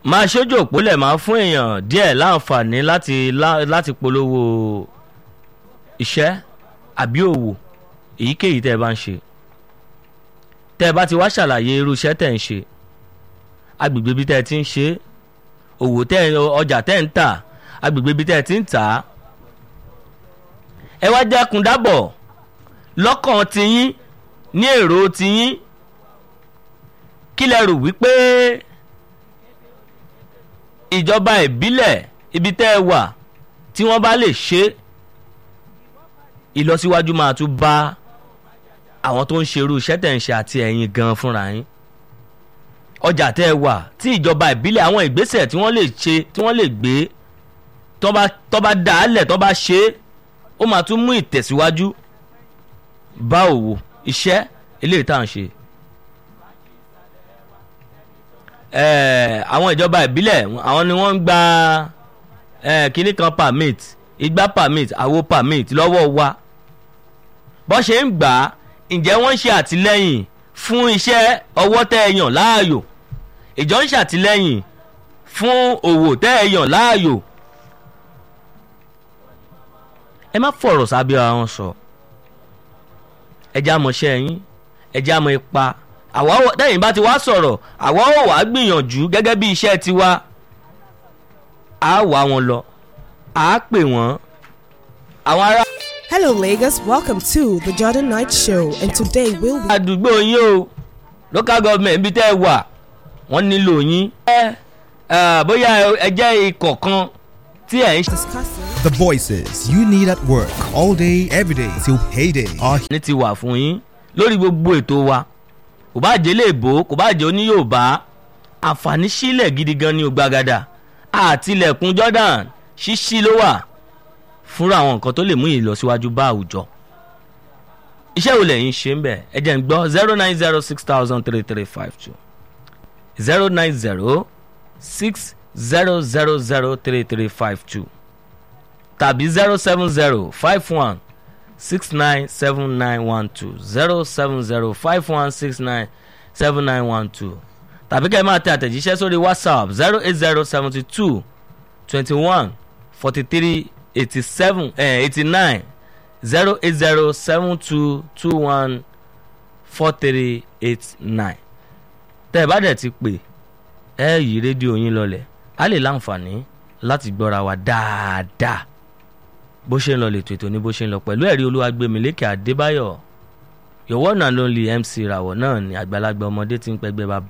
máa ṣojú òpólẹ̀ máa fún èèyàn díẹ̀ láǹfààní láti lá- láti polówó iṣẹ́ àbí òwò èyíkéyìí tẹ́ ẹ bá ń ṣe tẹ́ ẹ bá ti wá ṣàlàyé irú iṣẹ́ tẹ́ ń ṣe agbègbè bí tẹ́ ẹ ti ń ṣe òwò tẹ́ ẹ ọjà tẹ́ ẹ ń tà agbègbè bí tẹ́ ẹ ti ń tà á ẹ wá jákun dábọ̀ lọ́kàn tiyín ní èrò tiyín kí lẹ rò wípé ìjọba ìbílẹ̀ ibi tẹ́ ẹ wà tí wọ́n bá lè ṣe ìlọsíwájú máa tún bá àwọn tó ń ṣerú iṣẹ́ tẹ̀ ń ṣe àti ẹ̀yin gan fúnra yín ọjà tẹ́ ẹ wà tí ìjọba ìbílẹ̀ àwọn ìgbésẹ̀ tí wọ́n lè ṣe tí wọ́n lè gbé tó bá tó bá dà á lẹ̀ tó bá ṣe é ó máa tún mú ìtẹ̀síwájú bá òwò iṣẹ́ eléyìí tá à ń ṣe. Ẹ̀ẹ̀, àwọn ìjọba ìbílẹ̀ àwọn ni wọ́n ń gba ẹ̀, kinní kan permit igba permit àwo permit lọ́wọ́ wa bọ́n ṣe ń gbà á ǹjẹ́ wọ́n ń ṣe àtìlẹ́yìn fún iṣẹ́ ọwọ́ tẹ́ ẹ yàn láàyò ìjọ ń ṣàtìlẹ́yìn fún òwò tẹ́ ẹ yàn láàyò ẹ má fọ̀rọ̀ sábẹ́ ara wọn sọ ẹ já mọ̀ ṣẹ́ yín ẹ já mọ̀ ipa àwa ò tẹ́yìn bá ti wá sọ̀rọ̀ àwa ò wá gbìyànjú gẹ́gẹ́ bí iṣẹ́ tiwa á wá wọn lọ á pè wọ́n àwọn ará Hello, Lagos. Welcome to the Jordan Night Show, and today we'll be àdúgbò yín o local government ibi tẹ́ ẹ wà wọ́n nílò yín. ẹ ẹ bóyá ẹ jẹ́ ikọ̀ kan tí ẹ̀ ń ṣe discussing. The voices you need at work all day, every day till payday are ní ti wà fún yín lórí gbogbo ètò wa kò bá jẹ́ léèbó kò bá jẹ́ oní Yorùbá àǹfààní sílẹ̀ gidi gan ni ògbàgàdà àtìlẹ̀kùn Jordan ṣíṣí ló wà fúnra àwọn nǹkan tó lè mú ìlọsíwájú bá àwùjọ iṣẹ́ wo lẹ́yìn ṣe ń bẹ̀ ẹ jẹ́ ń gbọ́ zero nine zero six thousand three three five two zero nine zero six zero zero zero three three five two tàbí zero seven zero five one six nine seven nine one two zero seven zero five one six nine seven nine one two tàbí kẹ́ ẹ máa tẹ àtẹ̀jíṣẹ́ sórí whatsapp zero eight zero seventy two twenty one forty three eighty seven eighty nine zero eight zero seven two two one four three eight nine tẹ́ ẹ bá dẹ̀ ti pè ẹ yí rédíò yín lọlẹ̀ á lè láǹfààní láti gbọ́ra wa dáadáa bó ṣe ń lọ lètò ètò ní bó ṣe ń lọ pẹ̀lú ẹ̀rí olúwagbèmílékè adébáyọ̀ your one and only mc ìràwọ̀ náà ni àgbàlagbà ọmọdé tí ń pẹ́gbẹ́ bá